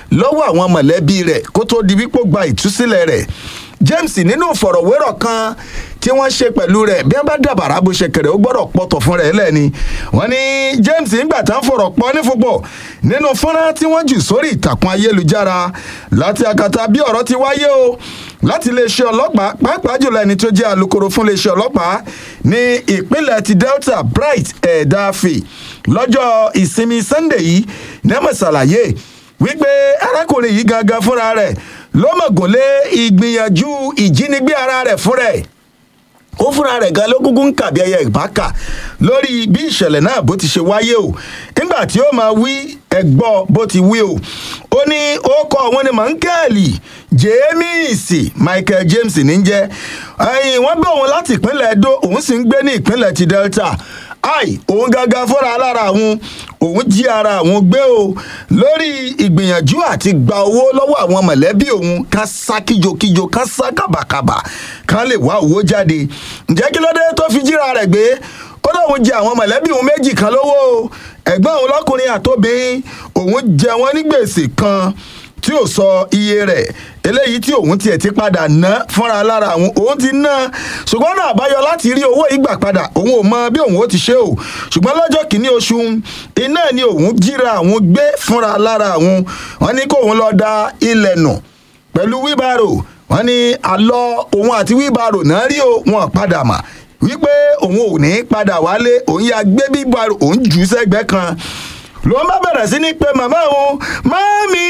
lọ́wọ́ àwọn mọ̀lẹ́bí rẹ̀ kó tó di wípé ó gba ìtúsílẹ̀ rẹ̀ james nínú ìfọ̀rọ̀wérọ̀ kan tí wọ́n ṣe pẹ̀lú rẹ̀ bí wọ́n bá dàbàrà bó ṣe kẹrẹ̀ ó gbọ́dọ̀ pọ̀tọ̀ fún rẹ̀ lẹ́ni wọ́n ní james ńgbà tán fọ̀rọ̀ pọ̀ nífúnpọ̀ nínú fọ́nrán tí wọ́n jù sórí ìtàkùn ayélujára láti akata bí ọ̀rọ̀ ti wáyé o láti iléeṣẹ́ ọlọ́pàá pàápàá jùlọ ẹni tó jẹ́ alūkkóró fún iléeṣẹ́ ọlọ́pàá ní ìpínlẹ̀ ti delta bright ẹ̀ẹ́dáfì lọ́jọ́ ìsinmi sunday yìí nẹ́mọ̀ ṣàlàyé wípé arákùnrin yìí gangan fúnra rẹ̀ ló mọ̀gùn lé ìgbìyànjú ìjínigbé ara rẹ̀ fúnra ẹ̀ ó fúnra rẹ̀ gan ló kúkú ń kàbí ẹyẹ ìbáka lórí bí ìṣẹ̀lẹ̀ náà bó ti ṣe wáyé o nígbà tí ó máa wí ẹ̀gbọ́ bó ti wí o ó ní ó kọ òun ni mọ̀ńkẹ́ẹ̀lì james michael james ní jẹ́ ẹ̀yìn wọ́n bí òun láti ìpínlẹ̀ edo òun sì ń gbé ní ìpínlẹ̀ ti delta ai òun gangan fúnra lára àwọn òun jí ara àwọn gbé o lórí ìgbìyànjú àti gba owó lọ́wọ́ àwọn mọ̀lẹ́bí òun ká sá kíjokíjo ká sá kàbàkàbà ká lè wá owó jáde ǹjẹ́ kí ló dé tó fi jíra rẹ̀ gbé ó lóun jẹ àwọn mọ̀lẹ́bí òun méjì kan lówó o ẹ̀gbọ́n òun lọ́kùnrin àtòbìnrin òun jẹ wọ́n ní gbèsè kan tí ò sọ iye rẹ̀ eléyìí tí òun tiẹ̀ ti padà ná fúnra lára àwọn òun ti ná ṣùgbọ́n náà àbáyọ láti rí owó ìgbà padà òun ò mọ bí òun ó ti ṣe o ṣùgbọ́n lọ́jọ́ kìíní oṣù iná ni òun jíra àwọn gbé fúnra lára àwọn wọn ní kó òun lọ da ilẹ̀ nù pẹ̀lú wíbàrò wọn ní àlọ́ òun àti wíbàrò náà rí o wọn padà mà wípé òun ò ní padà wálé òun yà gbé wíbàrò òun jù ú sẹ́gbẹ́ kan ló ń bá bẹ̀rẹ̀ sí ní pé màmá òun mami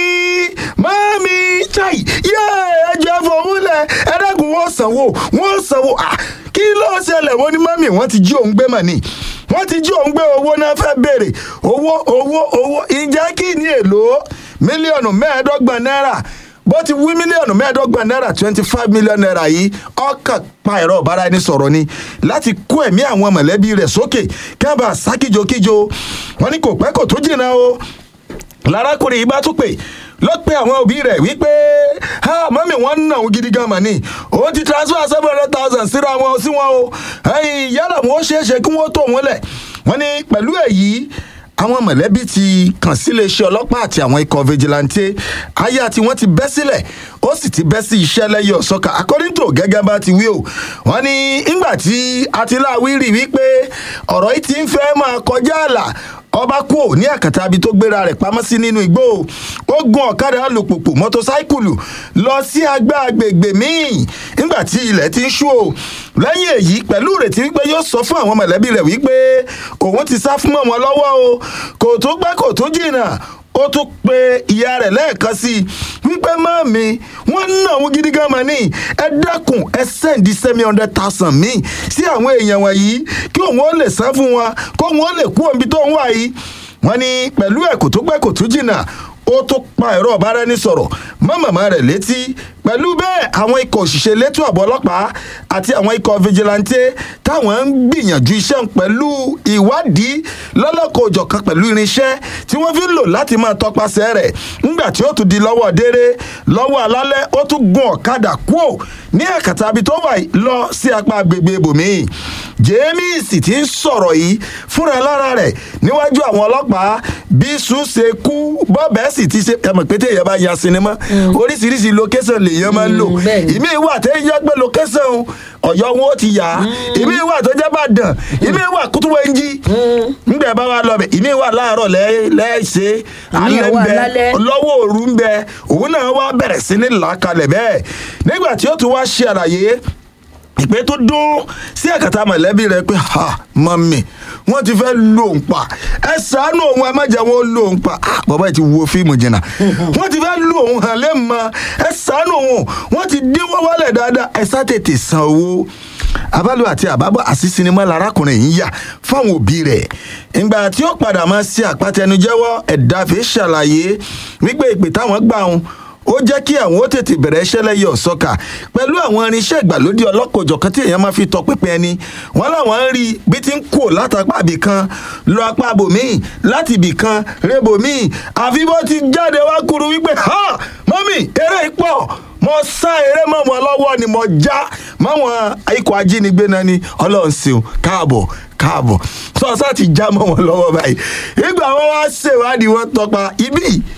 mami chai yé ẹjọ́ fòwúlẹ̀ ẹ̀ẹ́dẹ́gùn wọ́n sanwó wọ́n sanwó ah kí ló ṣẹlẹ̀ wọ́n ní mami wọ́n ti jí òun gbé mà ní wọ́n ti jí òun gbé owó náà fẹ́ béèrè owó owó owó ìjẹ́ kí ni èlò mílíọ̀nù mẹ́ẹ̀ẹ́dọ́gbọ̀n náírà bó ti wí mílíọ̀nù mẹ́ẹ̀ẹ́dọ́gbọ̀n náírà twenty five million naira yìí ọkàn pa ẹ̀rọ ọ̀bára ẹni sọ̀rọ̀ ni láti kó ẹ̀mí àwọn mọ̀lẹ́bí rẹ̀ sókè kábà sákìjokíjo wọn ní kò pẹ́ kò tó jìnnà o lárákùnrin yìí bá tún pè ló pe àwọn òbí rẹ̀ wípé mọ́mí wọn ń nà òun gidi gan mà ní òun ti transfer seven hundred thousand síra wọn sí wọn o yálà wọn ó ṣeé ṣe kí wọ́n tó wọn lẹ̀ wọ́n ní pẹ̀lú èyí àwọn mọ̀lẹ́bí ti kàn sí iléeṣẹ́ ọlọ́pàá àti àwọn ikọ̀ vigilante aya tí wọ́n ti bẹ́ sílẹ̀ ó sì ti bẹ́ sí iṣẹ́ lẹ́yìn ọ̀sọ́ka according to gẹ́gẹ́ bá ti wí o wọ́n ní ńgbà tí atiláwí rí wípé ọ̀rọ̀ yìí ti ń fẹ́ máa kọjá àlà ọba kú ò ní àkàtà abi tó gbéra rẹ̀ pamọ́ sí nínú igbó ó gun ọ̀kadà alùpùpù mọ́tòsáìkùlù lọ sí agbá agbègbè míì nígbà tí ilẹ̀ ti ń ṣú o lẹ́yìn èyí pẹ̀lú ìrètí wípé yóò sọ fún àwọn mọ̀lẹ́bí rẹ̀ wípé òun ti sá fún mọ́ wọn lọ́wọ́ o kò tó gbẹ́ kò tó jìnnà ó tún pe ìyá rẹ̀ lẹ́ẹ̀kan sí i wípé mọ́mí wọ́n ná òun gidi gan mọ́ ní ẹ dákun ẹ sẹ́ǹdí seven hundred thousand míì sí àwọn èèyàn wọ̀nyí kí òun ó lè san fún wọn kó òun ó lè kú òun bí tó ń wà yìí wọ́n ní pẹ̀lú ẹ̀ kò tó pẹ́ kò tó jìnnà ó tún pa ẹ̀rọ ọ̀báraẹnisọ̀rọ̀ mọ́ màmá rẹ̀ létí pẹ̀lú bẹ́ẹ̀ àwọn ikọ̀ òṣìṣẹ́ elétò ààbò ọlọ́pàá àti àwọn ikọ̀ vigilante táwọn ń gbìyànjú iṣẹ́ pẹ̀lú ìwádìí lọ́lọ́kọ̀ òjọ̀kan pẹ̀lú irinṣẹ́ tí wọ́n fi ń lò láti máa tọpasẹ̀ rẹ̀ nígbà tí ó tún di lọ́wọ́ déré lọ́wọ́ alálẹ́ ó tún gun ọ̀kadà kúò ní àkàtà ibi tó wà lọ sí apá agbègbè ibòmíì james ti ń sọ̀rọ̀ yìí fúnra lára rẹ̀ níwájú àwọn ọlọ́pàá bí sùn ṣe kú bọ́ọ̀bẹ́ sì ti ṣe ẹ̀mọ̀ pété èèyàn bá ya sinimá oríṣiríṣi location lèèyàn máa ń lò ìmí ìwà tẹ́ yẹ pé location ọ̀yọ́ wọn ó ti yà á ìmí ìwà tó jẹ́ bàdàn ìmí ìwà kútúwẹ̀ ń jí nígbà bá wa lọ bẹ̀ ìmí ìwà láàárọ̀ lẹ́ẹ̀ṣẹ̀ alẹ́ ń bẹ lọ́wọ́ òru ń bẹ òun náà wá bẹ̀rẹ̀ sí ní làákalẹ̀ bẹ́ẹ̀ nígbà tí ó tún wá ṣe àlàyé ìpè tó dún sí ẹ̀kàtà mọ̀lẹ́bí rẹ pé ha mọ̀mí wọ́n ti fẹ́ lo òun pa ẹ ṣàánú òun ẹ má jẹ́ wọ́n lo òun pa ah bàbá yìí ti wo fíìmù jìnnà wọ́n ti fẹ́ lo òun hàn lé mọ́ ẹ ṣàánú òun wọ́n ti dínwó wálẹ̀ dáadáa ẹ sá tètè san owó abálò àti àbábọ̀ àti sinimá larákùnrin yìí yà fáwọn òbí rẹ̀ ìgbà tí ó padà máa ṣe àpàtẹnujẹ́wọ́ ẹ̀dáfẹ́ ṣàlàyé wípé ìpè táwọn gbà wọn ó jẹ́ kí àwọn ó tètè bẹ̀rẹ̀ iṣẹ́ lẹ́yìn ọ̀sọ́kà pẹ̀lú àwọn irinṣẹ́ ìgbàlódé ọlọ́kọ̀jọ̀kan tí èèyàn máa fi tọpinpin ẹni wọ́n láwọn ń rí bí ti ń kó látàpá ibì kan lọ apá bòmíì láti ibì kan rébòmíì àfi bó ti jáde wá kúrú wípé ha mọ́mì eré pọ̀ mo sá eré mọ́ wọn lọ́wọ́ ni mo já máwọn ikọ̀ ajínigbé náà ni ọlọ́run ṣeun káàbọ̀ káàbọ̀ sọ́ọ́sá ti já mọ́ wọn lọ́wọ́ báyìí ìgbà wọn wá ṣèwádìí wọn tọpa ibí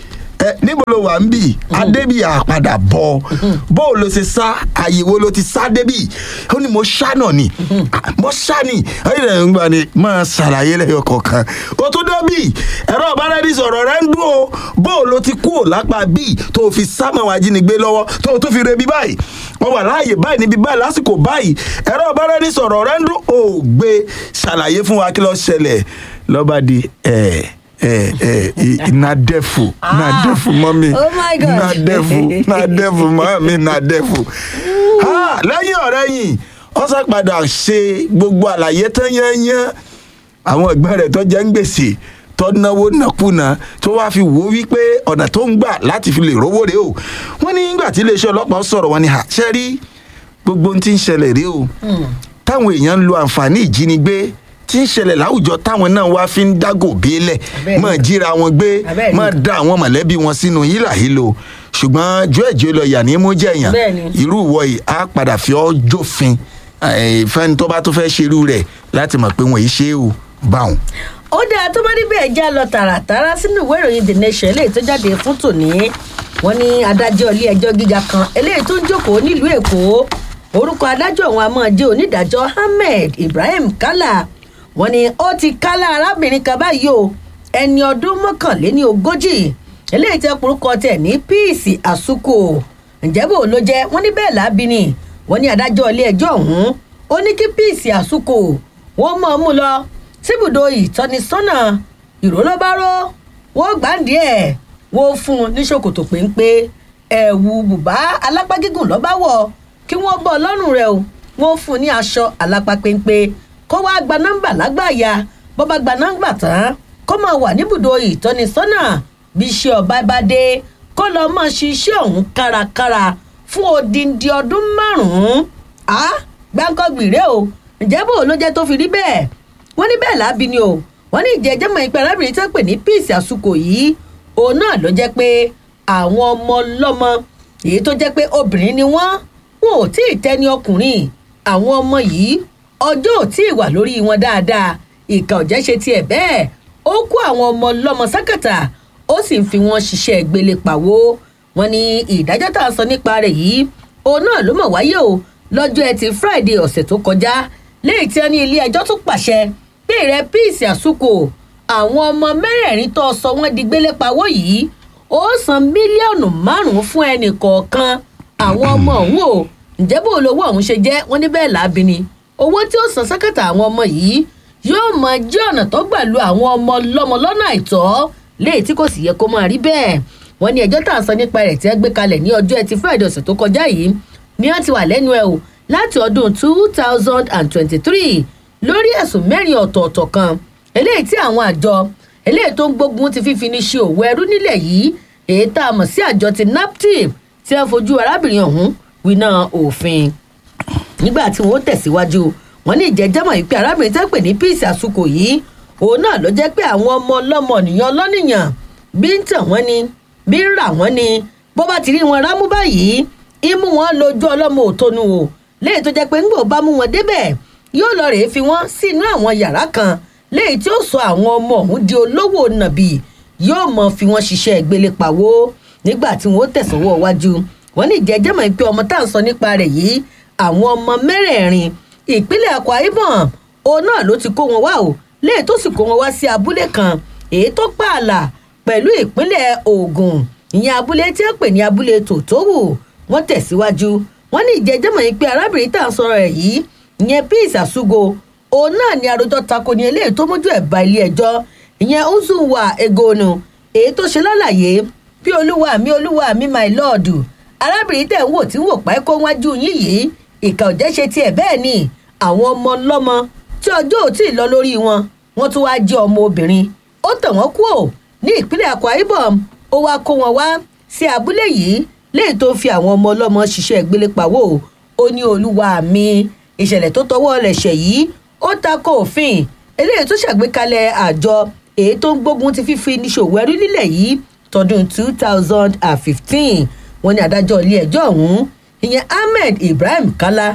ẹ níbo ló wà ń bì adébí àpadà bọ bó o lọ ṣe sá àyèwò ló ti sá débì ó ní mo ṣá náà ni Ah, mo ṣá ni ẹyìn rẹ ń gbà ni máa ṣàlàyé lẹyọ kọ̀ọ̀kan o tún débì ẹ̀rọ ọ̀báradì sọ̀rọ̀ rẹ ń dún o bó o lọ ti kú ò lápá bíi tó o fi sá mọ́ àwọn ajínigbé lọ́wọ́ tó o tún fi rebi báyìí wọ́n wà láàyè báyìí níbi báyìí lásìkò báyìí ẹ̀rọ ọ̀báradì sọ̀rọ̀ rẹ ń dún o gbé ṣàlàyé fún wa kí ló ṣẹlẹ̀ lọ́ba di ẹ̀ ẹ̀ ẹ̀ na devil na Ah. devil mọ́mí Oh my God. na devil na devil mọ́mí na devil. Ah, lẹ́yìn ọ̀rẹ́ yìí wọ́n sá padà ṣe gbogbo àlàyé tán yányán àwọn ẹ̀gbọ́n rẹ̀ tó jẹ́ ń gbèsè tó náwó nàkúnà tó wáá fi wò ó wípé ọ̀nà tó ń gbà láti fi lè rówó rèé o wọ́n ní nígbà tí iléeṣẹ́ ọlọ́pàá sọ̀rọ̀ wọn ni àṣẹ rí gbogbo ohun tí ń ṣẹlẹ̀ rèé o táwọn èèyàn ń lo àǹfààní ìjínigbé tí ń ṣẹlẹ̀ láwùjọ táwọn náà wá fi ń dágò bílẹ̀ Abẹ́ẹ̀ mọ̀ ni. jíra wọn gbé Abẹ́ẹ̀ ni. mọ̀ da àwọn mọ̀lẹ́bí wọn sínú hílàhílo ṣùgbọ́n jó ẹ̀jẹ̀ lọ yà ní mú jẹ̀yàn Bẹ́ẹ̀ ni. irú ìwọ yìí á padà fi ọ́ jófin eh, fẹ́ni tó bá tó fẹ́ ṣerú rẹ̀ láti mọ̀ pé wọ́n yìí ṣe é o báwọn. ó dáa tó bá níbẹ̀ já lọ tààràtàrà sínú ìwé ìròyìn the nation eléyìí tó jáde fún tòní wọn ní adájọ́ ilé ẹjọ́ gíga kan eléyìí tó ń jókòó nílùú èkó orúkọ adájọ́ ọ̀hún a máa jẹ́ onídàájọ́ ahmed ibrahim kala wọn ní ó ti kálá arábìnrin kan báyìí o ẹni ọdún mọ́kànléní ogójì eléyìí tẹ́ porúkọ tẹ̀ ní píìsì àsukò ǹjẹ́ bò ló jẹ́ wọ́n ní bẹ́ẹ̀ lábí ni wọ́n ní adájọ́ ilé ẹjọ́ ọ̀hún ó ní kí píìsì àsukò wọ́n mọ̀ ọ́ mú lọ síbùdó ìtọ́nisọ́nà ìrólọ́bárò wọ́n gbàǹdí ẹ̀ wọ́n fún un ní ṣòkòtò péńpé ẹ̀wù bùbá alápá gígùn lọ́ba wọ̀ kí wọ́n bọ́ lọ́rùn rẹ̀ o wọ́n fún un ní aṣọ alápá péńpé kó wá gba nọ́mbà lágbàáyà bó bá gba nọ́mbà tán kó máa wà níbùdó ìtọ́nisọ́nà bí iṣẹ́ ọba bá dé kó lọ máa ṣiṣẹ́ ọ̀hún kárakára fún odindi ọdún márùn-ún á gbáǹkọ́ gbìrẹ́ o ǹjẹ́ bò ló jẹ́ tó fi rí bẹ́ẹ̀ wọ́n ní bẹ́ẹ̀ lábí ni o wọ́n ní ìjẹ́jẹ́ mọ̀ ìpẹ́ arábìnrin tó pè ní píìsì àsukò yìí òun náà ló jẹ́ pé àwọn ọmọ ọlọ́mọ èyí tó jẹ́ pé obìnrin ni wọ́n wọn ò tí ì tẹ́ni ọkùnrin àwọn ọmọ yìí ọjọ́ ò tí ì wà lórí wọn dáadáa ìkà ọ̀jẹ́ ṣe tiẹ̀ bẹ́ẹ̀ ó kó àwọn ọmọ ọlọ́mọ sákàtà ó sì ń fi wọn ṣiṣẹ́ gbélé pàwó wọn ní ìdájọ́ tá a sọ nípa rẹ̀ yìí òun náà ló mọ̀ wáyé o lọ́jọ́ ẹtì friday ọ̀sẹ̀ tó kọjá lẹ́yìn tí wọ́n ní ilé ẹjọ́ tún pàṣẹ pé rẹ píìsì àsukò àwọn ọmọ mẹ́rẹ̀ẹ̀rin tó sọ wọ́n di gbélé pawó yìí ó san mílíọ̀nù márùn-ún fún ẹnì kọ̀ọ̀kan àwọn ọmọ ọ̀hún o ǹjẹ́ bó lówó ọ̀hún ṣe jẹ́ wọ́n ní bẹ́ẹ̀ láabi ni owó tí ó san sákàtà àwọn ọmọ yìí yóò mọ jẹ́ ọ̀nà tó gbà lu àwọn ọmọ lọ́mọ lọ́nà àìtọ́ léyìí tí kò sì yẹ kó máa rí bẹ́ẹ̀ wọ́n ní ẹjọ́ tá à ń sọ nípa rẹ̀ tí wọ́n gbé kalẹ̀ ní ọjọ́ ẹtì friday ọ̀sẹ̀ tó kọjá yìí ni wọ́n ti wà lẹ́nu ẹ̀ o láti ọdún two thousand and twenty-three lórí ẹ̀sùn mẹ́rin ọ̀tọ̀ọ̀tọ̀ kan eléyìí tí àwọn àjọ eléyìí tó ń gbógun ti fífi ní ṣe òwò ẹrú nílẹ̀ yìí èyí tá a mọ̀ sí àjọ ti naptip tí wọ́n fojú arábìnrin ọ̀hún winá òfin nígbà tí wọ́n tẹ̀síwájú wọ́n ní ìjẹ́jẹ́mọ̀ yìí pé arábìnrin tẹ́ pè ní píìsì àsukò yìí òun náà ló jẹ́ pé àwọn ọmọ ọlọ́mọ nìyàn lọ́nìyàn bí ń tàn wọ́n ni bí ń rà wọ́n ni bó bá ti rí wọn rámú báyìí imú wọn lójú ọlọ́mọ òtonu o léyìí tó jẹ́ pé ńgbò bá mú wọn débẹ̀ yóò lọ rèé fi wọ́n sínú àwọn yàrá kan léyìí tí ó sọ àwọn ọmọ ọ̀hún di olówó nàbì yóò mọ fi wọ́n ṣiṣẹ́ ìgbélé pàwó nígbà tí wọ́n tẹ̀sánwó wájú wọ́n ní ìjẹ́jẹ́ mọ̀ pé ọmọ tá à ń sọ nípa rẹ̀ yìí àwọn ọmọ mẹ́rẹ̀ẹ̀rin ìpínlẹ̀ Akwa Ibom òun náà ló ti kó wọn wá o léyìí tó sì kó wọn wá sí abúlé kan èyí tó pààlà pẹ̀lú ìpínlẹ̀ Ògùn ìyẹn abúlé tí wọ́n pè ní abúlé tòtówù wọ́n tẹ̀síwájú wọ́n ní ìjẹ́jẹ́mọ̀ yìí pé arábìnrin tá à ń sọ̀rọ̀ rẹ̀ yìí ìyẹn Peace Àsúgò òun náà ni àròjọ tako ní eléyìí tó mójú ẹ̀ bá ilé ẹjọ́ ìyẹn Uzuwa Egonu èyí tó ṣe lálàyé bí olúwa mi olúwa mi my lord arábìnrin tẹ̀ ń wò tí ń wò páẹ́ kó wájú yín yìí ìkà òjẹ́ ṣe tiẹ̀ bẹ́ẹ̀ ni àwọn ọmọ lọ́mọ tí ọjọ́ ò tí ì lọ lórí wọn wọ́n tún wáá jẹ́ ọmọ obìnrin ó tẹ̀ wọ́n kú ò ní ìpínlẹ̀ Akwa Ibom ó wáá kó wọn wá sí abúlé yìí léyìí tó fi àwọn ọmọ ọlọ́mọ ṣiṣẹ́ ìgbélépawó ó ní olúwa mi ìṣẹ̀lẹ̀ tó tọwọ́ rẹ̀ ṣẹ̀ yìí ó tako òfin eléyìí tó ṣàgbékalẹ̀ àjọ èyí tó ń gbógun ti fífi níṣòwò ẹrú nílẹ̀ yìí tọdún two thousand and fifteen wọ́n ní adájọ́ ilé ẹjọ́ ọ̀hún ìyẹn Ahmed Ibrahim Kala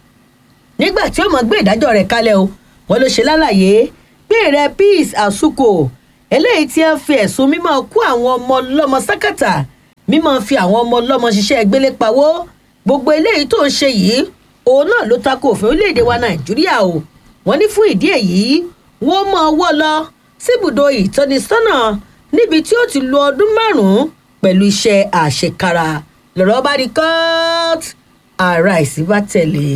nígbà tí ó mọ̀ gbé ìdájọ́ rẹ̀ kalẹ̀ o wọ́n ló ṣe lálàyé pé rẹ Peace Àsukò eléyìí tí wọ́n fi ẹ̀sùn mímọ́ kó àwọn ọmọ ọlọ́mọ sákàtà mímọ́ fi àwọn ọmọ ọlọ́mọ ṣiṣẹ́ gbélé pawó gbogbo eléyìí tó ń ṣe yìí òun náà ló tako òfin orílẹ̀-èdè wa nàìjíríà o wọ́n ní fún ìdí èyí wọ́n mọ ọwọ́ lọ síbùdó ìtọ́nisọ́nà níbi tí ó ti lo ọdún márùn-ún pẹ̀lú iṣẹ́ àṣekára lọ́rọ̀ bá di court ara ìsìn bá tẹ̀lé.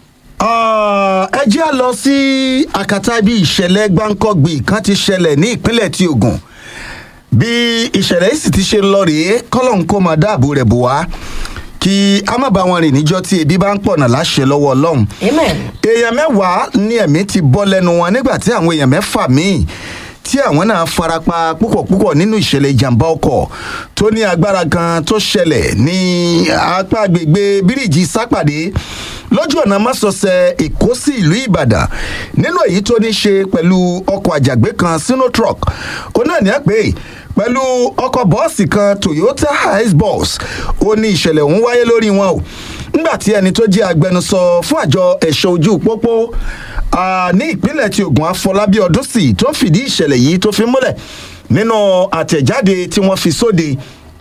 Ah, ẹ jẹ́ à lọ sí àkàtà ibi ìṣẹ̀lẹ̀ gbáǹkọ́gbì kan ti ṣẹlẹ̀ ní ìpínlẹ̀ ti Ògùn bí ìṣẹ̀lẹ̀ yìí sì ti ṣe lọ rèé kọ́lọ́n kó máa dáàbò rẹ̀ bò wá kí a má bá wọn rìn níjọ́ tí ebi bá ń pọ̀nà láṣẹ lọ́wọ́ Ọlọ́run amen. èèyàn mẹ́wàá ní ẹ̀mí ti bọ́ lẹ́nu wọn nígbà tí àwọn èèyàn mẹ́fà míì tí àwọn náà farapa púpọ̀ púpọ̀ nínú ìṣẹ̀lẹ̀ ìjàmbá ọkọ̀ tó ní agbára kan tó ṣẹlẹ̀ ní apá agbègbè bíríìjì sápàdé lójú ọ̀nà másọsẹ̀ èkó sí ìlú ìbàdàn nínú èyí tó ní ṣe pẹ̀lú ọkọ̀ àjàgbé kan sínú truck òun náà ní ẹ pé pẹ̀lú ọkọ̀ bọ́ọ̀sì kan toyota hiace bus ó ní ìṣẹ̀lẹ̀ ọ̀hún wáyé lórí wọn o nígbà tí ẹni tó jẹ́ agbẹnusọ fún àjọ ẹ̀ṣọ́ ojú pópó ah, ní ìpínlẹ̀ tí Ògùn Afọlábí Ọdúnsì tó fìdí ìṣẹ̀lẹ̀ yìí tó fi múlẹ̀ nínú àtẹ̀jáde tí wọ́n fi sóde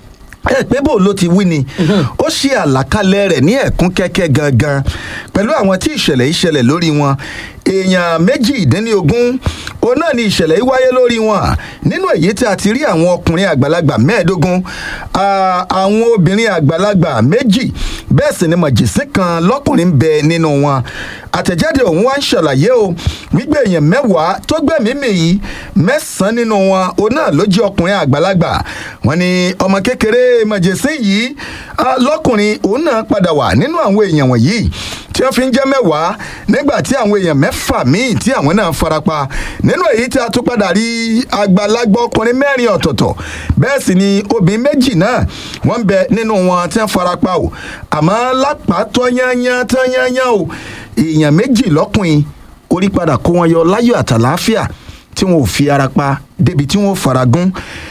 ẹ pé bò ló ti wí ni ó ṣe àlàkalẹ̀ rẹ̀ ní ẹ̀kún kẹ́kẹ́ gangan pẹ̀lú àwọn tí ìṣẹ̀lẹ̀ yìí ṣẹlẹ̀ lórí wọn èèyàn méjìdínlógún òun náà ni ìṣẹ̀lẹ̀ yìí wáyé lórí wọn nínú èyí tí a ti rí àwọn ọkùnrin àgbàlagbà mẹ́ẹ̀ẹ́dógún ah, àwọn obìnrin àgbàlagbà méjì bẹ́ẹ̀ sì ni màjèsín kan lọ́kùnrin ń bẹ nínú wọn àtẹ̀jáde ọ̀hún wá ń ṣàlàyé o wípé èèyàn mẹ́wàá tó gbẹ̀mí mì yìí mẹ́sàn-án nínú wọn òun náà ló jẹ́ ọkùnrin àgbàlagbà wọn ni ọmọ kékeré màjèsín yìí ah, lọ́kùnrin òun náà padà wà nínú àwọn èèyàn wọ̀nyí tí wọ́n fi ń jẹ́ mẹ́wàá nígbà tí àwọn èèyàn mẹ́fà míì tí àwọn náà farapa nínú èyí tí a tún padà rí àgbàlagbà ọkùnrin mẹ́rin ọ̀tọ̀ọ̀tọ̀ bẹ́ẹ̀ sì ni obìnrin méjì náà wọ́n ń bẹ nínú wọn tí wọ́n farapa o àmọ́ lápá tọ́yányán tọ́yányán o èèyàn méjì lọ́kùnrin orí padà kó wọn yọ láyọ̀ àtàláfíà tí wọn ò fi ara pa débi tí wọn ò faragún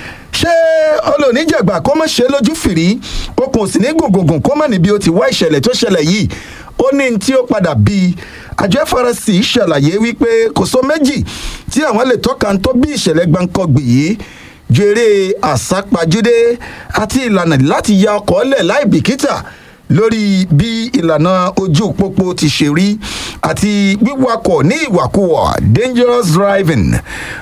ṣé olóníjàgbà kó má ṣe lójú fìrí okùn sì ní gùngùngùn kó má níbi ó ti wá ìṣẹ̀lẹ̀ tó ṣẹlẹ̀ yìí ó ní ní tí ó padà bí àjọ FRC ṣàlàyé wípé kò sọ méjì tí àwọn lè tọ́ka tó bí ìṣẹ̀lẹ̀ gbáǹkọ́gbì yìí ju eré àsápajúdé àti ìlànà láti ya ọkọ̀ lẹ̀ láì bìkítà lórí bí ìlànà ojú pópó ti ṣe rí àti wíwakọ̀ ní ìwàkuwà dangerous driving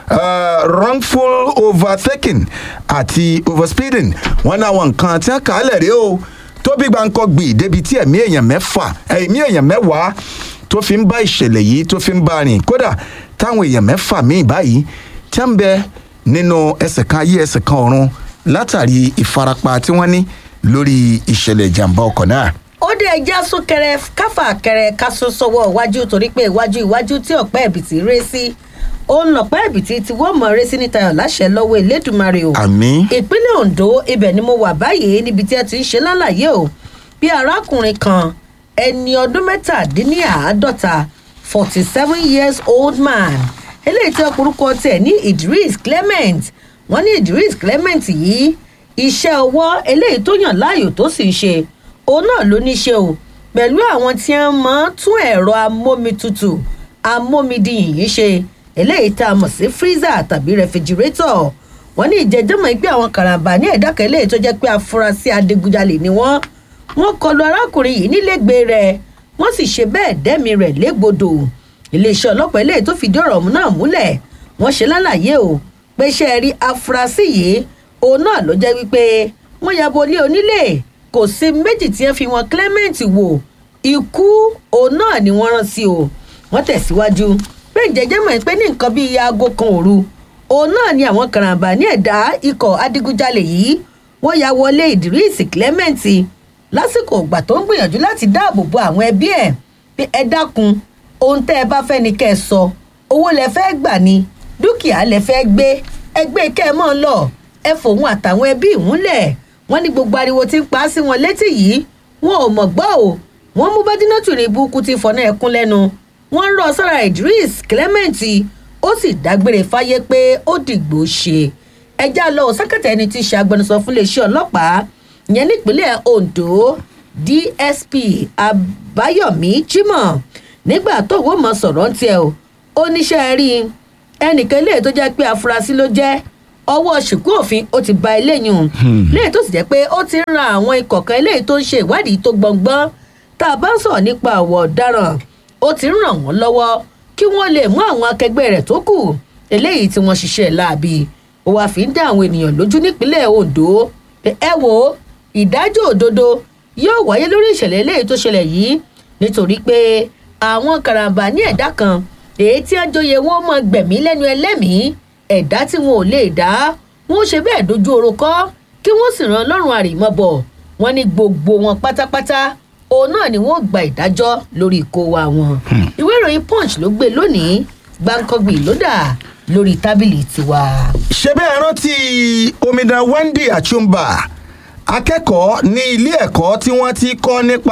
uh, wrongful overtaking àti overspeeding wọn ní àwọn nǹkan tí wọn kà á lẹ̀ rí o tó bí gbàǹkọ gbì débi tí ẹ̀mí èèyàn mẹ́fà ẹ̀mí èèyàn mẹ́wàá tó fi ń bá ìṣẹ̀lẹ̀ yìí tó fi ń bá rìn kódà táwọn èèyàn mẹ́fà míì báyìí tí wọ́n ń bẹ nínú ẹsẹ̀ kan ayé ẹsẹ̀ kan ọ̀run látàrí ìfarapa tí wọ́n ní lórí ìṣẹ̀lẹ̀ ìjàmbá ọkọ̀ náà. ó dé ẹja súnkẹrẹ káfà kẹrẹ kásó sọwọ iwájú torí pé iwájú iwájú tí ọpẹ ẹbìtì ré sí òun lọpẹ ẹbìtì tí wọn mọ ré sí níta yọ láṣẹ lọ́wọ́ elédùnmarè o àmín ìpínlẹ̀ Ondo ibẹ̀ ni mo wà báyìí níbi tí ẹ ti ń ṣe lálàyé o bí arákùnrin kan ẹni ọdún mẹ́tàdínníàádọ́ta forty seven years old man eléyìí tí ọkùnrúkọ tẹ̀ ní Idris Clement wọ́n ní Idris Clement yìí iṣẹ́ ọwọ́ eléyìí tó yàn láàyò tó sì ń ṣe òun náà ló ní ṣe o pẹ̀lú àwọn tí wọ́n máa ń tún ẹ̀rọ amómitutù amómidìyìn ṣe eléyìí tá a mọ̀ sí freezer tàbí rẹfrigirétọ̀ wọ́n ní ìjẹ́jọ́mọ̀ pé àwọn karambà ní ẹ̀dá kan eléyìí tó jẹ́ pé afurasí adigunjalè ni wọ́n wọ́n kọlu arákùnrin yìí nílẹ̀gbẹ́ rẹ̀ wọ́n sì ṣe bẹ́ẹ̀ dẹ́mi rẹ̀ légbodò iléeṣẹ́ ọlọ́pàá eléyìí tó fìdí ọ̀rọ̀ náà múlẹ̀ wọ́n ṣe lálàyé o pé ṣe é rí afurasí yìí òun náà ló jẹ́ wípé wọ́n ya bo ilé onílé kò sí méjì tí wọ́n fi wọn Clement wò ikú òun náà ni wọ́n rán sí o wọ́n tẹ̀síwájú pé ìjẹ́jẹ́ mọ̀ pé ní nǹkan bíi aago kan òru òun náà ni àwọn karambà ní ẹ̀dá ikọ̀ adigunjalè yìí wọ́n ya wọlé Idris Clement lásìkò ìgbà tó ń gbìyànjú láti dáàbò bo àwọn ẹbí ẹ̀ pé ẹ dákun ohun tẹ́ ẹ bá fẹ́ ni kẹ́ ẹ sọ owó lẹ fẹ́ gbà ni dúkìá lẹ fẹ́ gbé ẹgbẹ́ kẹ́ ẹ mọ́ lọ ẹ fòun àtàwọn ẹbí ìmúlẹ̀ wọ́n ní gbogbo ariwo tí ń pa á sí wọn létí yìí wọn ò mọ̀ gbọ́ o wọ́n mú bádínátù ní ibùkún ti fọ̀nà ẹ̀kún lẹ́nu wọ́n ń rọ sára Idris Clement ó sì dágbére fáyé pé ó dìgbò ṣe ẹjá lọ sákàtà ẹni tí í ṣe agbẹnusọ fún iléeṣẹ́ ọlọ́pàá ìyẹn nípínlẹ̀ Ondo DSP Àbáyọ̀mí Jimoh nígbà tó wọ́n mọ̀ sọ̀rọ̀ ń tiẹ̀ o ó níṣẹ́ rí ẹnìkan ilé tó jẹ́ pé afurasí ló jẹ́ ọwọ́ ṣìkú òfin ó ti ba eléyìí hùn léyìí tó sì jẹ́ pé ó ti ń ran àwọn ikọ̀ kan eléyìí tó ń ṣe ìwádìí tó gbọ̀ngbọ́n tá a bá ń sọ̀rọ̀ nípa àwọ̀ ọ̀daràn ó ti ń ràn wọ́n lọ́wọ́ kí wọ́n lè mú àwọn akẹgbẹ́ rẹ̀ tó kù eléyìí tí wọ́n ṣiṣẹ́ láabi ó wàá fi ń dá àwọn ènìyàn lójú nípínlẹ̀ ondo pé ẹ wo ìdájọ́ òdodo yóò wáyé lórí ìṣẹ̀lẹ̀ eléyìí tó ṣẹlẹ̀ yìí nítorí pé àwọn karambà ní ẹ̀dá kan èyí tí àjọyẹ wọn mọ gbẹ̀mí lẹ́nu ẹlẹ́mìí ẹ̀dá tí wọn ò lè dá wọn ó ṣe bẹ́ẹ̀ dojú oró kọ́ kí wọ́n sì ran lọ́rùn àrèmọ́bọ̀ wọn ní gbogbo wọn pátápátá òun náà ni wọn gba ìdájọ́ lórí ikó wa wọn. ìwé ìròyìn punch ló gbé lónìí gbàǹkangbì ló dà lórí tábìlì tiwa. ṣé bẹ́ẹ̀ rántí omidan wendy achumba akẹ́kọ̀ọ́ ní ilé ẹ̀kọ́ tí wọ́n ti kọ́ nípa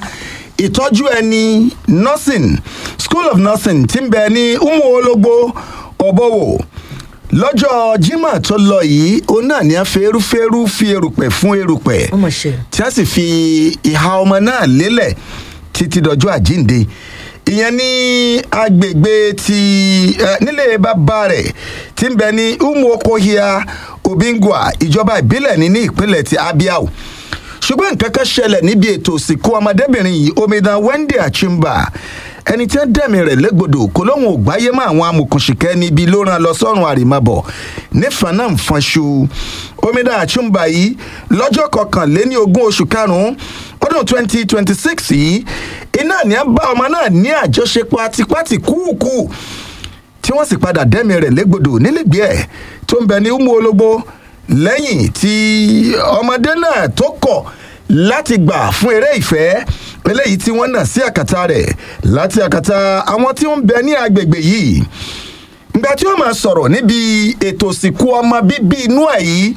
ìtọ́jú ẹni nursing school of nursing ti ń bẹ ní umu ológbó ọ̀bọ̀wò lọ́jọ́ jimoh tó lọ yìí òun náà ní afẹ́rúfẹ́rú fi erùpẹ̀ fún erùpẹ̀ ọmọ ṣe. tí a sì fi ìhà ọmọ náà lélẹ̀ títí dọjọ́ àjíǹde ìyẹn ní agbègbè ti ẹ, nílé bàbá rẹ̀ tí ń bẹ ní umuokohia obingwa ìjọba ìbílẹ̀ ní ní ìpínlẹ̀ ti abia o ṣùgbọ́n nǹkan kan ṣẹlẹ̀ níbi ètò òsìnkú ọmọdébìnrin yìí omidan wendy achimba ẹni tí wọ́n dẹ̀mí rẹ̀ légbodò kò lóun ò gbáyé mọ́ àwọn amòkùnṣìkẹ́ níbi ló rán lọ sọ́run àrèmábọ̀ nífàá náà ń fọnṣu omidan achimba yìí lọ́jọ́ kọkànléní ogún oṣù karùn-ún ọdún twenty twenty six yìí iná ní a bá ọmọ náà ní àjọṣepọ̀ àtipátì kúùkù tí wọ́n sì padà dẹ́mi rẹ̀ légbodò nílẹ̀gbẹ́ ẹ̀ tó ń bẹ ní umu ológbó lẹ́yìn tí ọmọdé náà tó kọ̀ láti gbà fún eré ìfẹ́ eléyìí tí wọ́n nà sí àkàtà rẹ̀ láti àkàtà àwọn tí ó ń bẹ ní agbègbè yìí ìgbà tí ó máa sọ̀rọ̀ níbi ètò òsìnkú ọmọ bíbí inú ẹ̀ yìí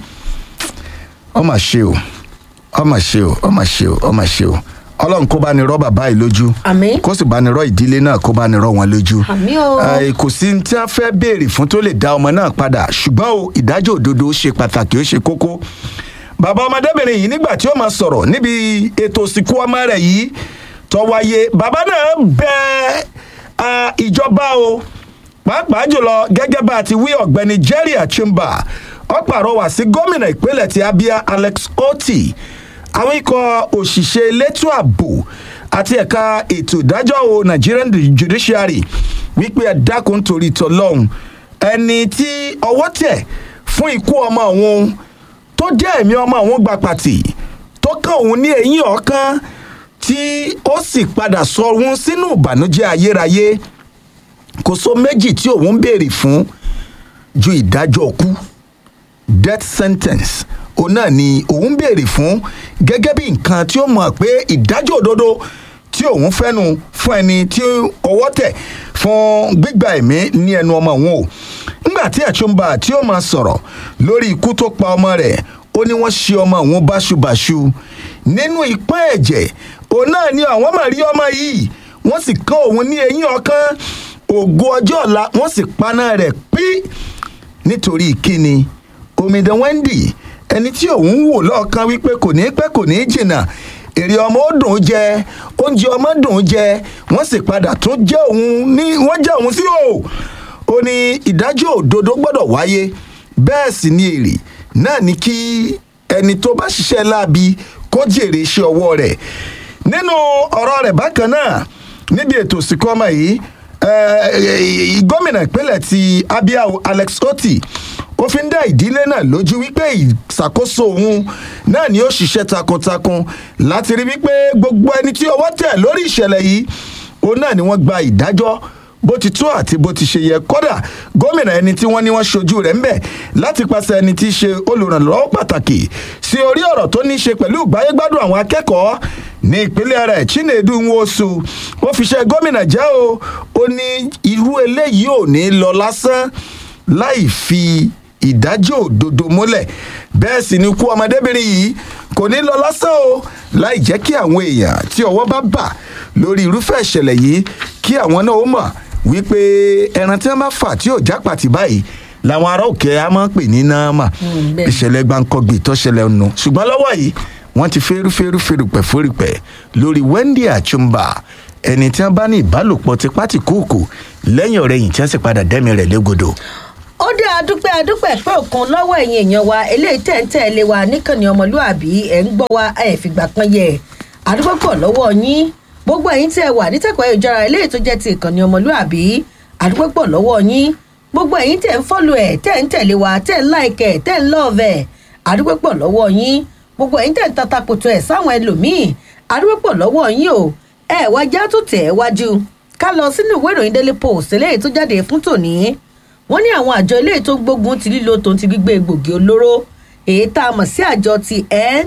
ọmọ ṣe o ọmọ ṣe o ọmọ ṣe o ọmọ ṣe o ọlọ́run kó bá ní rọ́ bàbá yìí lójú Àmín. kó sì bá ní rọ́ ìdílé náà kó bá ní rọ́ wọn lójú Àmín o. Ẹ, kò sí ní tí a fẹ́ béèrè fún tó lè dá ọmọ náà padà ṣùgbọ́n o ìdájọ́ òdodo ó ṣe pàtàkì ó ṣe kókó bàbá ọmọdébìnrin yìí nígbà tí ó máa sọ̀rọ̀ níbi ètò òsìnkú ọmọ rẹ̀ yìí tó wáyé bàbá náà bẹ ah, ìjọba o pàápàá jùlọ gẹ́gẹ́ bá a ti wí ọ̀gbẹ́ni jerry achimba ó pàrọwà sí gómìnà ìpínlẹ̀ ti abia alex oti àwọn ikọ̀ òṣìṣẹ́ elétò ààbò àti ẹ̀ka ètò ìdájọ́ o nigerian judiciary wípé ẹ dákun torí tọlọ́hún ẹni tí ọwọ́ tẹ̀ fún ikú ọmọ òun tó jẹ́ ẹ̀mí ọmọ òun gba pàtì tó kàn òun ní eyín ọ̀kan tí ó sì padà sọ òun sínú ìbànújẹ́ ayérayé kò so méjì tí òun ń béèrè fún ju ìdájọ́ ọkú death sentence òun náà ni òun béèrè fún gẹ́gẹ́ bí nǹkan tí ó mọ̀ pé ìdájọ́ òdodo tí òun fẹ́nu fún ẹni tí ọwọ́ tẹ̀ fún gbígba ẹ̀mí ní ẹnu ọmọ òun o nígbà tí àtúnbà tí ó máa sọ̀rọ̀ lórí ikú tó pa ọmọ rẹ̀ ó ní wọ́n ṣe ọmọ òun báṣubàṣu nínú ìpín ẹ̀jẹ̀ òun náà ni àwọn máa rí ọmọ yìí wọ́n sì kán òun ní eyín ọ̀kan ògo ọjọ́ ọ̀la wọ́n sì paná rẹ̀ pí nítorí kíni omidan wendy ẹni tí òun wò lọ́ọ̀kan wípé kò ní pẹ́ kò ní jìnnà èrè ọmọ ó dùn ún jẹ oúnjẹ ọmọ dùn ún jẹ wọ́n sì padà tún jẹ́ òun ní wọ́n jẹ́ òun sí o ó ní ìdájọ́ òdodo gbọ́dọ̀ wáyé bẹ́ẹ̀ sì ni èrè náà ní kí ẹni tó bá ṣiṣẹ́ láabi kó jèrè iṣẹ́ ọwọ́ rẹ̀ nínú ọ̀rọ̀ rẹ̀ bákan náà níbi ètò ìsìnkú ọmọ yìí eh, gómìnà ìpínlẹ̀ ti abia alex oti ó fi ń dá ìdílé náà lójú wípé ìṣàkóso òun náà ni ó ṣiṣẹ́ takuntakun láti rí wípé gbogbo ẹni tí ọwọ́ tẹ̀ lórí ìṣẹ̀lẹ̀ yìí òun náà ni wọ́n gba ìdájọ́ bó ti tó àti bó ti ṣe yẹ kódà gómìnà ẹni tí wọ́n ní wọ́n ṣojú rẹ̀ ń bẹ̀ láti pàṣẹ ẹni tí í ṣe olùrànlọ́wọ́ pàtàkì sí orí ọ̀rọ̀ tó ní í ṣe pẹ̀lú ìgbáyégbádùn àwọn akẹ́kọ̀ọ́ ní ìpínlẹ̀ rẹ̀ chinedu nwosu ó fi ṣe gómìnà jẹ́ o ó ní irú eléyìí ò ní lọ lásán láì fi ìdájọ́ òdodo múlẹ̀ bẹ́ẹ̀ sì ni ikú ọmọdébìnrin yìí kò ní lọ lásán o láì jẹ́ kí àwọn èèyàn tí ọwọ́ bá bà lórí irúfẹ́ ìṣẹ̀lẹ̀ yìí kí àwọn náà ó mọ̀ wípé ẹran tí wọ́n bá fà tí ò jápàtì báyìí làwọn ará òkè á máa ń pè ní náàmà bẹ́ẹ̀. ìṣẹ̀lẹ̀ gbàǹkọ̀gbì tó ṣẹlẹ̀ nù ṣùgbọ́n lọ́wọ́ yìí wọ́n ti fẹ́rú fẹ́rú fẹ́rùpẹ̀ fẹ́rùpẹ̀ lórí wendy achumba ẹni tí wọ́n bá ní ìbálòpọ̀ tipátìkúùkù lẹ́yìn ọ̀rẹ́yìn tí wọ́n sì padà dẹ́mi rẹ̀ légodò ó dé adúpẹ́ adúpẹ́ pé òkun lọ́wọ́ ẹ̀yin èèyàn wa eléyìí tẹ̀ ń tẹ̀lé wa níkànnì ọmọlúàbí ẹ̀ ń gbọ́ wa ẹ̀ fìgbà kan yẹ adúpẹ́ pọ̀ lọ́wọ́ yín gbogbo ẹ̀yin tẹ̀ wà nítẹ̀kọ̀ ìjọra eléyìí tó jẹ́ ti ìkànnì ọmọlúàbí adúpẹ́ pọ̀ lọ́wọ́ yín gbogbo ẹ̀yin tẹ̀ ń fọ́lù ẹ̀ tẹ̀ ń tẹ̀lé wa tẹ̀ ń láìkẹ̀ tẹ̀ ń lọ́ọ̀vẹ̀ adúpẹ́ pọ̀ lọ́wọ́ yín gbogbo ẹ̀yin tẹ̀ ń tatakoto ẹ̀ sáwọn ẹlòmíì adúpẹ́ pọ̀ lọ́wọ́ yín o ẹ̀ wájà tó tẹ̀ ẹ́ wájú ká lọ sínú ìwé ìròyìn daily post eléyìí tó jáde fún tòní wọ́n ní àwọn àjọ eléyìí tó ń gbógun ti lílo tòun ti gbígbé egbògi olóró èyí tá a mọ̀ sí àjọ ti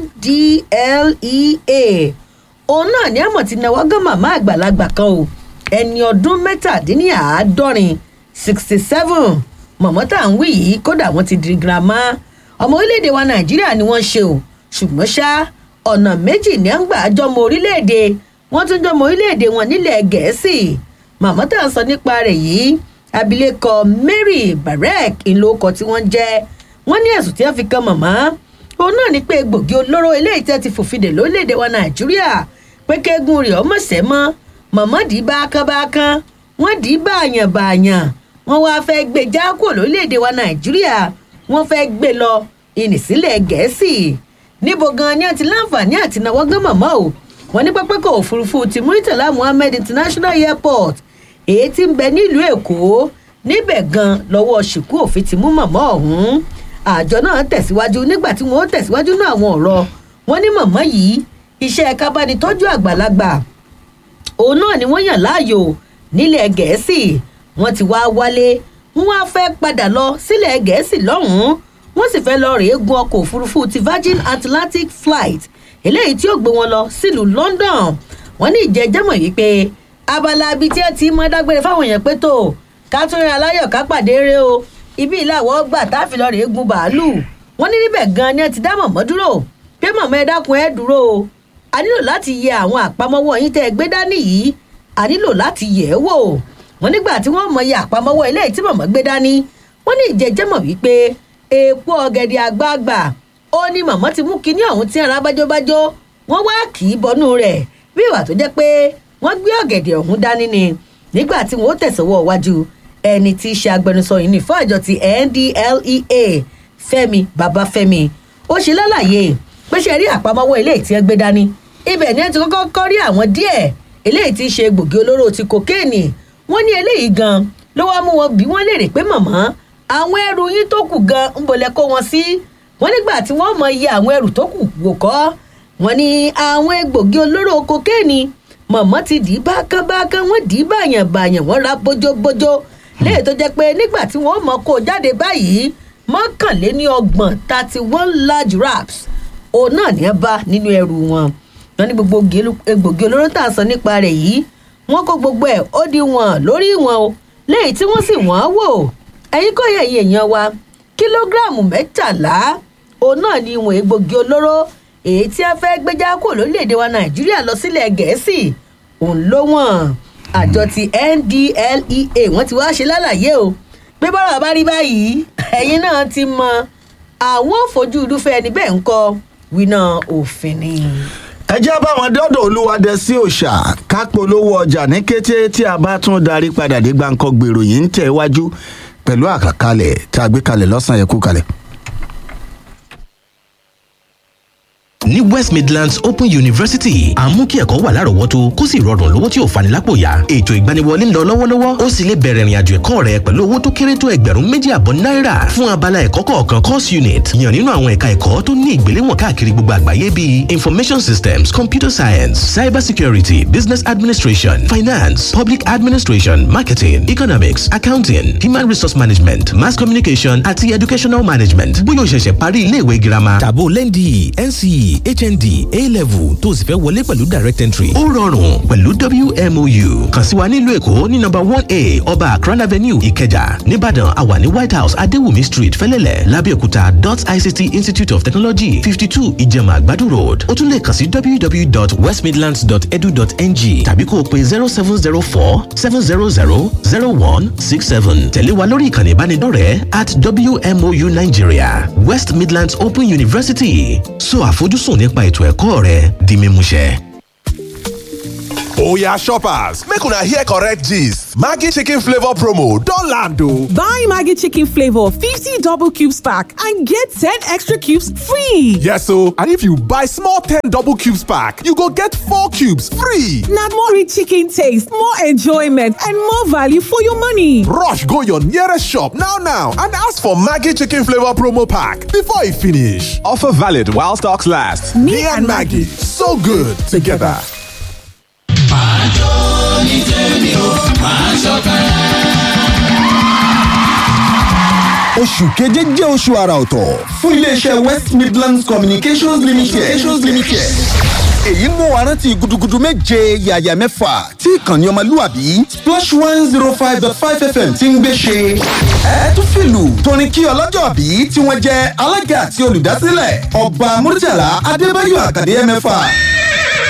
ndlea òun náà ní àmọ̀ ti náwó gán màmá àgbàlagbà kan o ẹni ọdún mẹ́tàdínláàádọ́rin sixty seven mọ̀mọ́ tá à ń wí yìí kódà wọ́n ti di girama ọmọ orílẹ̀-èdè wa nàìjíríà ni wọ́n ṣe o ṣùgbọ́n ṣá ọ̀nà méjì ní à ń gbà jọmọ orílẹ̀-èdè wọ́n tún jọmọ orílẹ̀-èdè wọn nílẹ̀ gẹ̀ẹ́sì màmá tá à ń sọ nípa rẹ̀ yìí abilékọ mary barek ìlókọ tí wọ́n jẹ́ wọ́n ní ẹ̀sùn tí wọ́n fi kan màmá òun náà ní pé egbògi olóró eléyìí tẹ́ ti fòfin dè lórílẹ̀‐èdè wa nàìjíríà pé kéegun rẹ̀ ọmọ sẹ́ mọ́ màmá dì í bákanbákan wọ́n dì í báàyàn báàyàn wọ́n wáá fẹ́ gbé já kúrò lórílẹ̀‐èdè wa nàìjíríà wọ́n fẹ́ gbé lọ ìnìsílẹ̀ gẹ̀ẹ́sì níbo gan ni àti láǹfààní àti náwó gán màmá o wọ́n ní pápákọ̀ òfurufú ti muritala muhammed international airport èyí tí ń bẹ nílùú èkó níbẹ̀ gan lọ́wọ́ ṣìkú òfin ti mú màmá ọ̀hún àjọ náà tẹ̀síwájú nígbà tí wọ́n tẹ̀síwájú náà àwọn ọ̀rọ̀ wọn ní màmá yìí iṣẹ́ kábánitọ́jú àgbàlagbà òun náà ni wọ́n yàn láàyò nílẹ̀ gẹ̀ẹ́sì wọ́n ti wá wálé wọ́n wá fẹ́ padà lọ sílẹ̀ gẹ̀ẹ́sì lọ́hùn-ún wọ́n sì fẹ́ lọ rèé gun ọkọ̀ òfurufú ti virgin atlantic flight eléyìí tí ó gbé wọn lọ sílùú london wọ́n ní ìjẹ́jẹ́mọ̀ yìí pé abala ibi tí ẹ ti mọ dágbére fáwọn èèyàn pé tó ká tún rin aláyọ̀ ká pàdé rẹ o ibi ìlàwọ̀ gbà táàfì lọ rèé gun bàálù wọ́n ní níbẹ̀ gan ni ẹ ti dá mọ̀mọ́ dúró pé mọ̀mọ́ ẹ dákun ẹ dúró o a nílò láti yẹ àwọn àpamọ́wọ́ yín tẹ́ ẹ gbé dání yìí a nílò láti yẹ̀ ẹ́ wò wọ́n nígbà tí wọ́n mọ iye àpamọ́wọ́ ilé tí mọ̀mọ́ gbé dání wọ́n ní ìjẹ́jẹ́mọ̀ wípé èèpo ọ̀gẹ̀dẹ̀ àgbààgbà ó ní mọ̀mọ́ ti mú kinní ọ̀hún tí ara bájóbájó wọ́n wá kì í bọnú rẹ̀ bí ìwà tó jẹ́ pé wọ́n gbé ọ̀gẹ̀dẹ̀ ọ̀hún dání ni nígbà tí wọ́n tẹ̀sọ̀wọ́ wájú ẹni tí í ṣe agbẹnusọ yìí ní fún àjọ ti ndlea fẹmi babafẹmi ó ṣe lálàyé pé ṣe rí àpamọ́wọ́ eléyìí tí wọ́n gbé dání ibẹ̀ ni wọ́n ti kọ́kọ́ kọ́ rí àwọn díẹ̀ eléyìí tí í ṣe gbòógì olóró ti kokéènì wọ́n ní eléyìí gan ló wá mú wọn bí wọ́n léèrè pé mọ̀mọ́ àwọn ẹrù yín tó kù gan ń bolẹ̀ kó wọn sí wọ́n nígbà tí wọ́n mọ iye àwọn ẹrù tó kù wò kọ́ wọ́n ní àwọn egbògi olóró kokéènì mọ̀mọ́ ti dì í bákánbákán wọ́n dì í báyàn báyàn wọ́n ra bójóbójó léyìí tó jẹ́ pé nígbà tí wọ́n mọ̀ kó jáde báyìí mọ́kànléní ọgbọ̀n thirty one large wraps òun náà ní ẹ bá nínú ẹrù wọn wọn ní gbogbo egbògi olóró tá a sọ nípa rẹ̀ yìí wọ́n kó gbogbo ẹ̀ ó di wọn lórí wọn o léyìí tí wọ́n sì wọ́n wò ẹ̀yin kò yẹ ẹ̀yin èèyàn wa kílógíráàmù mẹ́tàlá òun náà ní ìwọ̀n egbògi olóró èyí tí a fẹ́ gbéjà kó lórílẹ̀‐èdè wa nàìjíríà lọ sílẹ̀ gẹ̀ẹ́sì òun ló wọ̀n àjọ ti ndlea wọ́n ti wá ṣe lálàyé o pé bọ́rọ̀ bá rí báyìí ẹ̀yin náà ti mọ àwọn òfojú irúfẹ́ ẹni bẹ́ẹ̀ ń kọ́ wíná òfin ni. ẹ jẹ́ báwọn dọ́dọ̀ olúwadẹ sí òòṣà ká polówó ọjà ní kété tí a bá tún darí padà dé gbàǹkan gbèrò yìí ń tẹ̀ wájú pẹ̀lú àkàkalẹ̀ tá a gbé kalẹ̀ lọ́sàn-án yẹn kú kalẹ̀. ní west midlands open university à ń mú kí ẹ̀kọ́ wà lárọ̀ọ́wọ́tó kó sì rọrùn lówó tí ò fani lápò yá ètò ìgbaniwọlé ń lọ lọ́wọ́lọ́wọ́ ó sì lè bẹ̀rẹ̀ ìrìnàjò ẹ̀kọ́ rẹ pẹ̀lú owó tó kéré tó ẹgbẹ̀rún méjì àbọ̀ náírà fún abala ẹ̀kọ́ kọ̀ọ̀kan course unit yàn nínú àwọn ẹ̀ka ẹ̀kọ́ tó ní ìgbéléwọ̀n káàkiri gbogbo àgbáyé bíi information systems computer science cyber security business administration finance public administration marketing economics accounting human resource management mass communication àti educational management bóyá o ṣẹ̀ṣẹ̀ parí ilé ìwé girama tàbó lẹ́ndì nce hnd a-level tó sì fẹ́ wọlé pẹ̀lú direct entry. ó rọrùn pẹ̀lú wmou kàn sí wa nílùú èkó ní nọmba one a ọba akran avenue ìkẹjà nìbàdàn àwà ní white house adéwùmí street fẹlẹ́lẹ̀ lábẹ́òkúta dot ict institute of technology fifty two ìjẹ̀mà àgbàdo road ó tún lè kàn sí www.westmidlands.edu.ng tàbí kó o pe zero seven zero four seven zero zero zero one six seven tẹ̀lé wa lórí ìkànnì ìbánidọ́rẹ̀ẹ́ at wmou nigeria west midlands open university so àfojúsùn nípa ètò ẹ̀kọ́ rẹ di mímúṣẹ. Oya shoppers, make una hear correct gist. Maggi chicken flavor promo don land o. Buy Maggi chicken flavor 50 double cubes pack and get 10 extra cubes free. Yes o, and if you buy small 10 double cubes pack, you go get 4 cubes free. Na more rich chicken taste, more enjoyment and more value for your money. Rush go your nearest shop now now and ask for Maggi chicken flavor promo pack before e finish. Offer valid while stocks last. Me, and Maggie, so good together. oṣù keje jẹ́ oṣù àrà ọ̀tọ̀ fún iléeṣẹ́ west midlands communications limited. communications limited. èyí mú wa rántí gudugudu méje yàyà mẹ́fà tí ìkànnì ọmọlúwàbí splash one zero five dot five fm ti ń gbé ṣe. ẹ tún fìlù torin kí ọlọ́jọ́ bí tí wọ́n jẹ́ alága àti olùdásílẹ̀ ọba murtala adébáyọ̀ àkàdé mẹ́fà